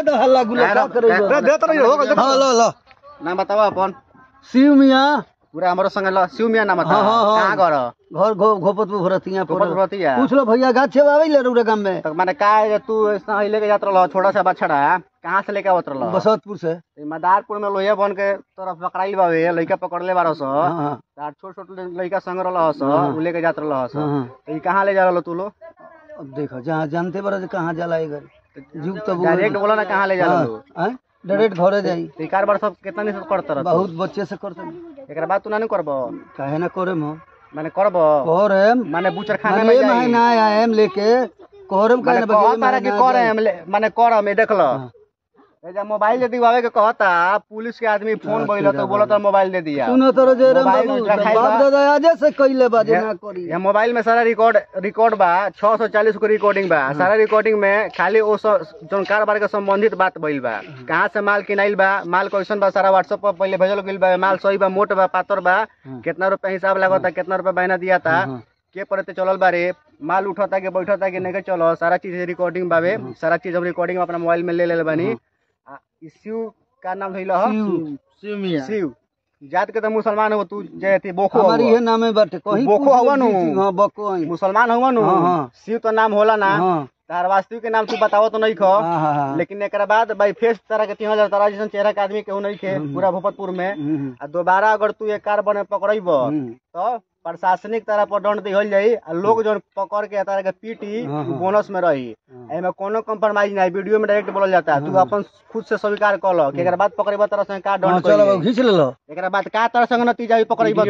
जाए तो हल्ला गुल्ला का करे दे तो हो गइल हाँ लो लो नाम बतावा अपन शिव मियाँ पूरा हमरो संग ल शिव मिया नाम बता हाँ, हाँ, हाँ। कहां घर घर घो घोपतपुर भरतिया गोपाल पर भरतिया पूछ लो भैया गाछ छे आवे ले रुरे गांव में तो माने का है तू ऐसा ही लेके जात रह छोटा सा बछड़ा कहां से लेके आवत रह बसंतपुर से मदारपुर में लोहिया बन के तरफ पकड़ाइल बावे लइका पकड़ले बारह सौ हाँ हाँ तार छोट छोट लइका संग रहल हस हाँ। उ लेके जात रहल हस हाँ, हाँ। तो ई कहां ले जा रहल तू लो अब देखो जहाँ जानते बड़ा कहाँ जाला ये घर जुग तो वो- डायरेक्ट बोला ना कहां ले जा हाँ, रहल हाँ, डायरेक्ट घरे जाई तो ई कार बार सब कितना नहीं करत रह बहुत बच्चे से करते एकरा बाद तू ना नहीं करबो काहे ना करे हम माने करबो और हम माने बुचर खाना में माने जाई महीना आएम लेके कोहरम माने काहे ना कहत तारा कि करे हम ले- माने कर में देख लो ए जा मोबाइल दे दिवावे के कहता पुलिस के आदमी फोन बइल तो बोलत मोबाइल दे दिया सुनो तो जे राम मोबाइल बाबू रखाइल बाप बा। दादा आजे से कइले बाजे ना करी ये मोबाइल में सारा रिकॉर्ड रिकॉर्ड बा 640 को रिकॉर्डिंग बा सारा रिकॉर्डिंग में खाली वो सब जौन कारोबार के संबंधित बात भइल बा कहाँ से माल किनाइल बा माल कैसन बा सारा व्हाट्सएप पर पहले भेजल गइल बा माल सही बा मोट बा पातर बा कितना रुपया हिसाब लागता कितना रुपया बहना दिया था हाँ। के परते चलल बारे माल उठता के बैठता के नहीं के चलो सारा चीज रिकॉर्डिंग बावे सारा चीज हम रिकॉर्डिंग अपना मोबाइल में ले ले बानी आ, ई शिव का नाम धइल ह शिव मिया शिव जात के तो मुसलमान हो तू जे थी बोखो हमारी हउआ। ये नाम है बाटे कहीं बोको पूछ हवा नु। ली, हां बको आई मुसलमान हुआ नु हाँ, हाँ। शिव तो नाम होला ना हां तार वास्तविक के नाम तू बताओ तो नहीं खो हां हां हां लेकिन एकरा बाद भाई फेस तरह के तीन हजार तारा जैसन चेहरा के आदमी केहू नहीं खे पूरा भोपतपुर में हम्म, आ दोबारा अगर तू एक कार बने पकड़ब हम्म, तो प्रशासनिक तरह पर दंड दिहल जाई आ लोग जौन पकड़ के तारा के पीटी हाँ, उ हाँ। बोनस में रही हाँ। एमे कोनो कंप्रोमाइज नहीं वीडियो में डायरेक्ट बोलल जाता है तू अपन खुद से स्वीकार कर लो कि एकरा बाद पकड़ब तरह से का हाँ, दंड चलो करी बाबू खींच ले लो एकरा बाद का तरह से नतीजा भी पकड़ब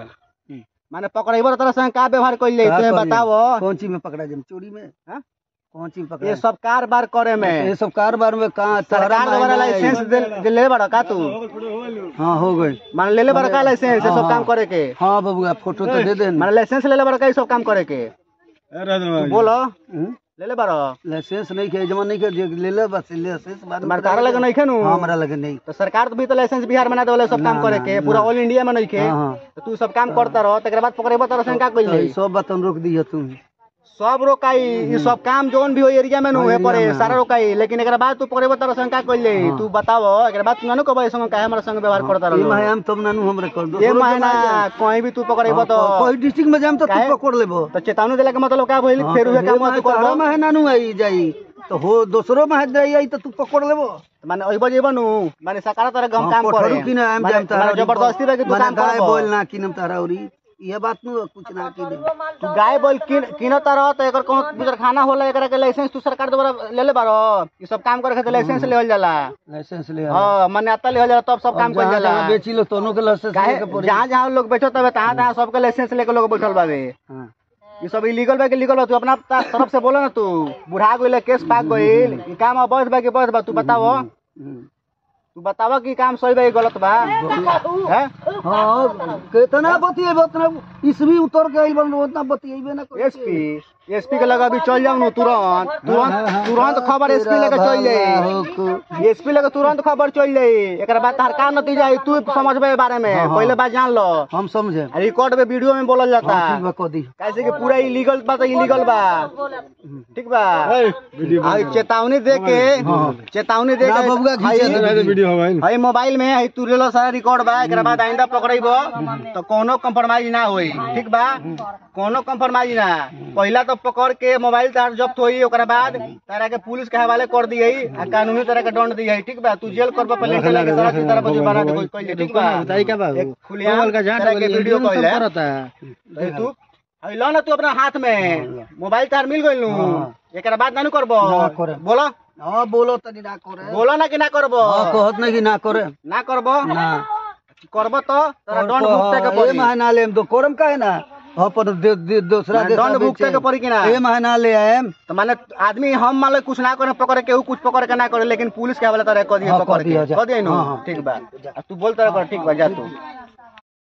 तो माने पकड़ब तरह से का व्यवहार कइल जाई का तू करी? बताओ कौन चीज में पकड़ा जाए चोरी में हाँ? कौन चीज में पकड़ा ये सब कारोबार करे में ये सब कारोबार में कहाँ सरकार द्वारा लाइसेंस दे- दे ले बड़ा का तू हाँ हो गई मान ले ले बड़ा का लाइसेंस ये सब काम करे के हाँ बाबू आप फोटो तो दे देना मान लाइसेंस ले ले बड़ा का ये सब काम करे के तू बोलो हम्म? ले ले बड़ा लाइसेंस नहीं के जमा नहीं के जे ले ले बस लाइसेंस बाद में मार तारा लगे नहीं खेनु हाँ हमारा लगे नहीं तो सरकार तो भी तो लाइसेंस बिहार में ना देवले सब काम करे के पूरा ऑल इंडिया में नहीं के हाँ हाँ तो तू सब काम करता रहो तकर बाद पकड़ेबो तरह से का कइल तो जाई ई सब बात हम रोक दिया तुम सब रोकाई ये सब काम जोन भी हो एरिया में नु है परे सारा रोकाई लेकिन एकरा बाद तू पकड़ेबो तरह से का कइल जाई तू बताओ एकरा बाद तू ना नु कहबो संग काहे हमरा संग व्यवहार करता ये रहो महीना तब नानू हमरे कर दो ये महीना कहीं भी तू पकड़ेबो तो कोई डिस्ट्रिक्ट में जाम तो काहे? तू पकड़ लेबो तो चेतावनी देला के मतलब का भइल हाँ, फेर तो उहे हे काम माहे तू तोहरा करबो महीना नु आई जाई तो हो दूसरो माहे जाई आई तो तू पकड़ लेबो माने ओइबो जेबो नु माने सकारा तरह हम हाँ, काम पकड़ू करे कि ना हम माने- जाम तारा माने जबरदस्ती बा कि तू माने काम गाय करबो बोल ना कि नम तारा उरी ये बात नु कुछ ना की दे तू गाय बोल किन किनत रह तो एकर कोनो गुजर खाना होला एकरा के लाइसेंस तू सरकार द्वारा ले ले बारो ई सब काम करे खातिर लाइसेंस लेवल जाला लाइसेंस ले हां मान्यता लेवल जाला तब सब काम जहाँ कइल जाला जहाँ बेची लो तोनो के लाइसेंस काहे लेके पड़ी जहां जहां लोग बेचो तबे तहां तहां सबके लाइसेंस लेके लोग बैठल बावे हाँ ये सब इलीगल बा कि लीगल बा तू अपना ता- तरफ से बोलो ना तू बुढ़ा गइल केस पाक गइल ई काम अवैध बा कि वैध बा तू बताओ हम्म। तू बतावा कि काम सही बा कि गलत बा हैं हाँ कितना बतिए उतना इसवी उतर के आइल बन उतना बतिएबे ना करे एसपी एसपी के लगा अभी चल जाऊ नु तुरंत तुरंत तुरंत खबर एसपी लेके चल जाई एसपी लेके तुरंत खबर चल जाई एकरा बाद तार का नतीजा आई तू समझबे ए बारे में पहले बात जान लो हम समझे रिकॉर्ड में वीडियो में बोलल जाता हाँ, ठीक बा कह दी कैसे कि पूरा इलीगल बा तो इलीगल बा ठीक बा आ ई चेतावनी दे के चेतावनी दे ना के बबुआ खींचे हाई- वीडियो हई मोबाइल में हई तू लेलो सारा रिकॉर्ड बा एकरा बाद आइंदा पकड़ैबो तो कोनो कंप्रोमाइज ना होई ठीक बा कोनो कंप्रोमाइज ना पहला तो पकड़ के मोबाइल तार जब्त होई ओकरा बाद तारा के पुलिस के हवाले कर दियई आ कानूनी तरह के दंड दियई ठीक बा तू जेल करबो पहले चला के सारा चीज तारा पर जुर्माना दे कोई ठीक बा बताई का बाबू एक खुलिया तरह के वीडियो कइले ए तू हई लो ना तू अपना हाथ में मोबाइल तार मिल गइल नु एकरा बाद ना नु करबो ना करे। बोलो हाँ बोलो तनी ना करे बोलो ना कि ना करबो हाँ कहत नहीं कि ना करे ना करबो ना करबो तो तोरा दंड भुगते के ये पड़ी महीना ले दो कोरम का है ना हाँ पर दे- दे- दूसरा माने देश दंड में भुगते बेचे। के पड़ी कि ना ये महीना ले आए तो माने आदमी हम मान लो कुछ ना करे पकड़े केहू कुछ पकड़ के ना करे लेकिन पुलिस के हवाले तरह कह दिए हाँ, पकड़ कह दिया के जा। कह दिए नु हाँ, हाँ। ठीक बा आ तू बोल तरह कर ठीक बा जा तू